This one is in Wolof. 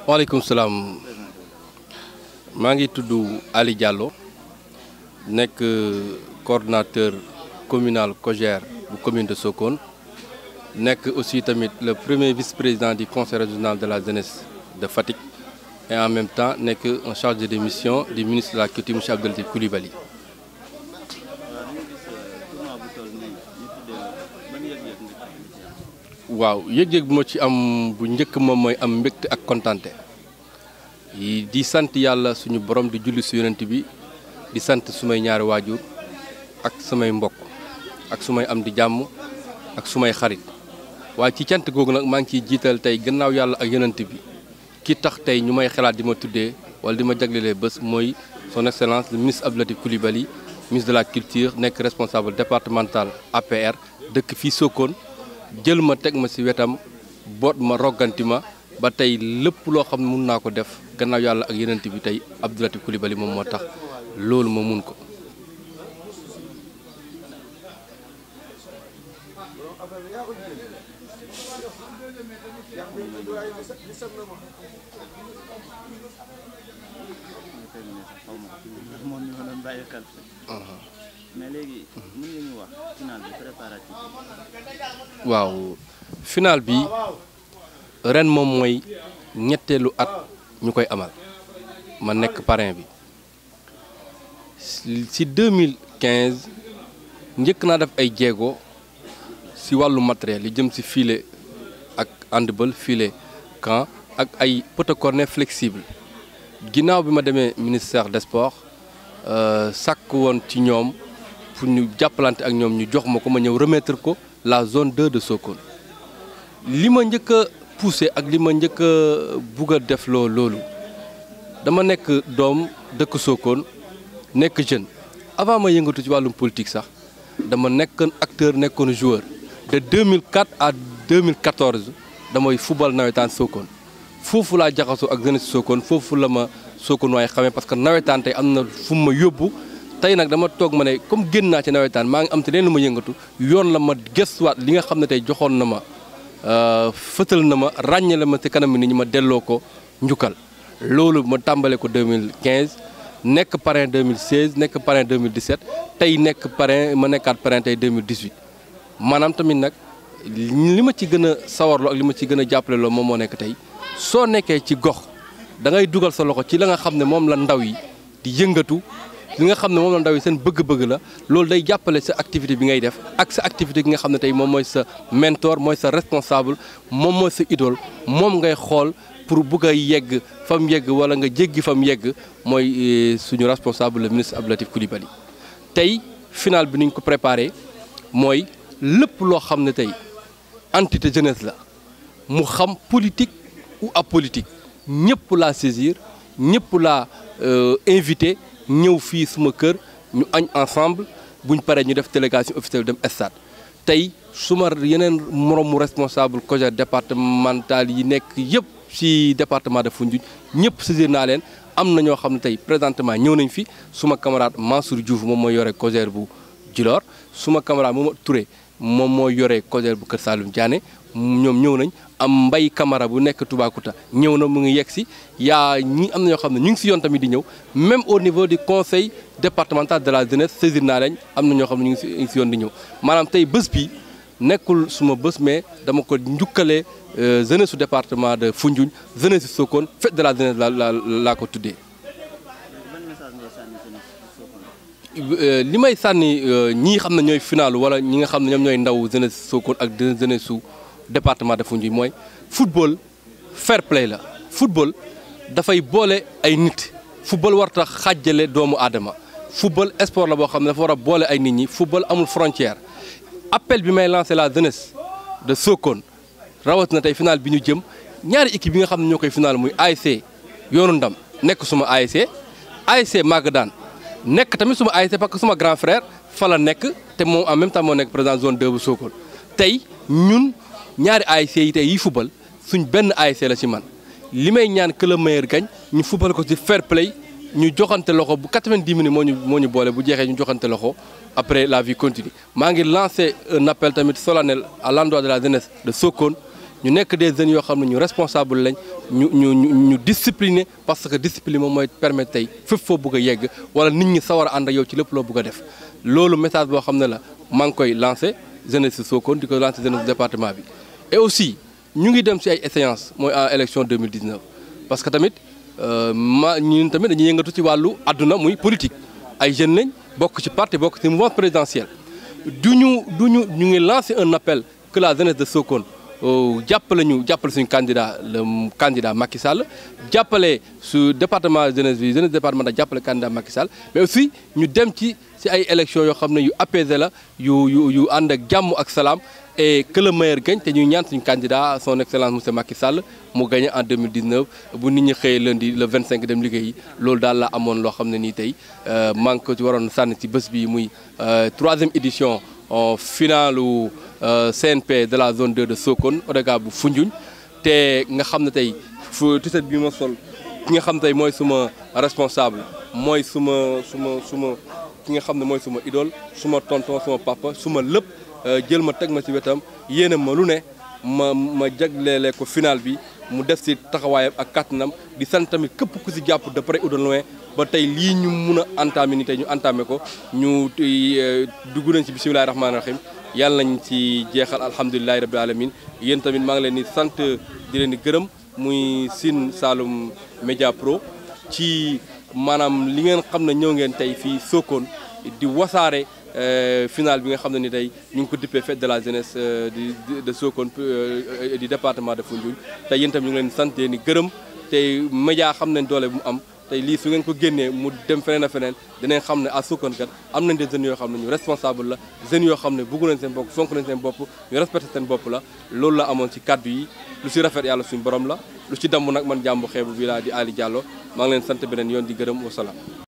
waaleykum salaam maa ngi tudd Ali Diallo nekk coordonnateur communal COJER bu commune de Sokone nekk aussi tamit le premier vice-président du conseil régional de la jeunesse de Fatick et en même temps nekk en charge des missions du ministre de la culture monsieur Abdou Latif Coulibaly waaw yëg-yëg bu ma ci am bu njëkk moom mooy am mbégte ak kontante di sant yàlla suñu borom di julli su yonent bi di sant sumay ñaari waajur ak samay mbokk ak sumay am di jàmm ak sumay xarit waaye ci cant googu nag maa ngi ciy jiital tey gannaaw yàlla ak yonent bi ki tax tey ñu may xalaat di ma tuddee wala di ma jaglelee bés mooy son excellence le ministre Abdou Latif Coulibaly ministre de la culture nekk responsable départemental APR dëkk fii Sokone jël ma teg ma ci wetam boot ma rogganti ma ba tey lépp loo xam ne mun naa ko def gannaaw yàlla ak yenent bi tey Abdou Latif Coulibaly moom moo tax loolu ma mun ko mais léegi mën nga ñu wax final bi préparatif waaw final bi ren moom mooy ñetteelu at ñu koy amal ma nekk parrain bi ci 2015 njëkk naa def ay jéego ci wàllu matériel yi jëm ci filet ak handball filet camp ak ay poteau cornet flexible ginnaaw bi ma demee ministère des sports sàkk woon ci ñoom pour ñu jàppalante ak ñoom ñu jox ma ko ma ñëw remettre ko la zone 2 de Sokone li ma njëkk a poussé ak li ma njëkk a bugg a def loo loolu dama nekk doom dëkk Sokone nekk jeune avant ma yëngatu ci wàllum politique sax dama nekkoon acteur nekkoon joueur de 2004 à 2014 damay football nawetaan Sokone foofu laa jaxasoo ak jeunesse Sokone foofu la ma Sokone waaye xamee parce que nawetaan tey am na fu ma yóbbu tey nag dama toog ma ne comme génn naa ci nawetaan maa ngi am te leen lu ma yëngatu yoon la ma gëstuwaat li nga xam ne tey joxoon na ma fëtal na ma ràññale ma ci kanam nit ñi ma delloo ko njukkal loolu ma tàmbale ko 2015 nekk parrain 2016 nekk parrain 2017 tey nekk parrain ma nekkaat parrain tey 2018 maanaam tamit nag li ma ci gën a sawarloo ak li ma ci gën a jàppale loo moom moo nekk tey soo nekkee ci gox da ngay dugal sa loxo ci la nga xam ne moom la ndaw yi di yëngatu li nga xam ne moom la ndaw yi seen bëgg-bëgg la loolu day jàppale sa activité bi ngay def ak sa activité gi nga xam ne tey moom mooy sa mentor mooy sa responsable moom mooy sa idole moom ngay xool pour bugg a yegg fa mu yegg wala nga jéggi fa mu yegg mooy suñu responsable le ministre Abdou Latif Coulibaly tey final bi ni ñu ko préparé mooy lépp loo xam ne tey entité jeunesse la mu xam politique ou apolitique ñëpp laa saisir ñëpp laa invité ñëw fii suma kër ñu añ ensemble buñ paree ñu def délégation officielle dem stade tey suma yeneen moroomu responsable COJER départemental yi nekk yëpp ci département de Foundiougne ñëpp saisir naa leen am na ñoo xam ne tey présentement ñëw nañ fi suma camarade Mansour Diouf moom mooy yore COJER bu Djilor suma camarade Mouma Touré moom mooy yore COJER bu Kër Saalum Diané ñoom ñëw nañ am mbay camara bu nekk Toubacouta ñëw na mu ngi yegg si yaa ñi am na ñoo xam ne ñu ngi si yoon tamit di ñëw même au niveau du conseil départemental de la jeunesse saisir naa leen am na ñoo xam ne ñu ngi si ñu ngi si yoon di ñëw maanaam tey bés bi nekkul suma bés mais dama ko njukkalee jeunesse su département de Foundiougne jeunesse su Sokone fête de la jeunesse la la laa ko tuddee. li may sànni ñii xam ne ñooy final wala ñi nga xam ne ñoom ñooy ndaw jeunesse Sokone ak jeunesse su département de Foundiougne mooy football fair play la football dafay boole ay nit football warta xàjjale doomu aadama football sport la boo xam ne dafa war a boole ay nit ñi football amul frontière appel bi may lancé la jeunesse de Sokone rawatina tey final bi ñu jëm ñaari équipe yi nga xam ne ñoo koy final muy ASC yoonu ndam nekk suma ASC ASC Magadan nekk tamit suma ASC parce que suma grand frère fa la nekk te moom en même temps moo nekk président zone 2 bu Sokone tey ñun ñaari ASC yi tey yi fubal suñ benn ASC la ci man li may ñaan que le meilleur gagne ñu fubal ko ci fair play ñu joxante loxo bu 90 minutes moo ñu moo ñu boole bu jeexee ñu joxante loxo après la vie continue maa ngi lancé un appel tamit solennel à l'endroit de la jeunesse de Sokone ñu nekk des jeunes yoo xam ne ñu responsable lañ ñu ñu ñu ñu discipliné parce que discipline moom mooy permettre tey fépp foo bëgg a yegg wala nit ñi sawar a ànd ak yow ci lépp loo bëgg a def loolu message boo xam ne la maa ngi koy lancé jeunesse Sokone di ko lancé jeunesse département bi et aussi ñu ngi dem ci ay échéances mooy en élection 2019 parce que tamit ma ñun tamit dañuy yëngatu ci wàllu àdduna muy politique ay jeunes lañ bokk ci parti bokk ci mouvement présidentiel du ñu du ñu ñu ngi lancé un appel que la jeunesse de Sokone jàppale ñu jàppale suñu candidat le candidat Macky Sall jàppale su département jeunesse bi jeunesse département da jàppale candidat Macky Sall mais aussi ñu dem ci ci ay élections yoo xam ne yu apaisé la yu yu yu ànd ak jàmm ak salaam et que le meilleur gagne te ñuy ñaan suñu candidat son excellence monsieur Macky Sall mu gagné en 2019 bu nit ñi xëyee lundi le 25 dem liggéeyi loolu daal la amoon loo xam ne nii tey maa ngi ko ci waroon sànni ci bés bi muy troisième édition finalu CNP de la zone 2 de Sokone ODCAV bu Foundiougne te nga xam ne tey fu tiset bi ma sol ki nga xam tey mooy suma responsable mooy suma suma suma ki nga xam ne mooy suma idole suma tonton suma papa suma lépp jël ma teg ma ci wetam yéene ma lu ne ma ma jagleele ko final bi mu def ci taxawaayam ak kàttanam di sant tamit képp ku ci jàpp de près ou de loin ba tey lii ñu mun a entamé ni tey ñu entamé ko ñu dugg nañ ci bisimilahi rahmaani rahim yàlla nañ ci jeexal alhamdulilahi rabbil alamin yéen tamit maa ngi leen di sant di leen di gërëm muy Sine Saloum Média Pro ci maanaam li ngeen xam ne ñëw ngeen tey fii Sokone di wasaare final bi nga xam ne ni tey ñu ngi ko dippee fête de la jeunesse di de Sokone du département de Foundiougne tey yéen tam ñu ngi leen sant ni gërëm tey média xam nañ doole bu mu am tey lii su ngeen ko génnee mu dem feneen a feneen dinañ xam ne à Sokone kat am nañ des jeunes yoo xam ne ñu responsable la jeunes yoo xam ne bëggu nañ seen bopp fonk nañ seen bopp ñu respecté seen bopp la loolu la amoon ci kaddu yi lu ci rafet yàlla suñu borom la lu ci damm nag man jàmbu xeebu bi laa di Ali Diallo maa ngi leen sant beneen yoon di gërëm wasalaam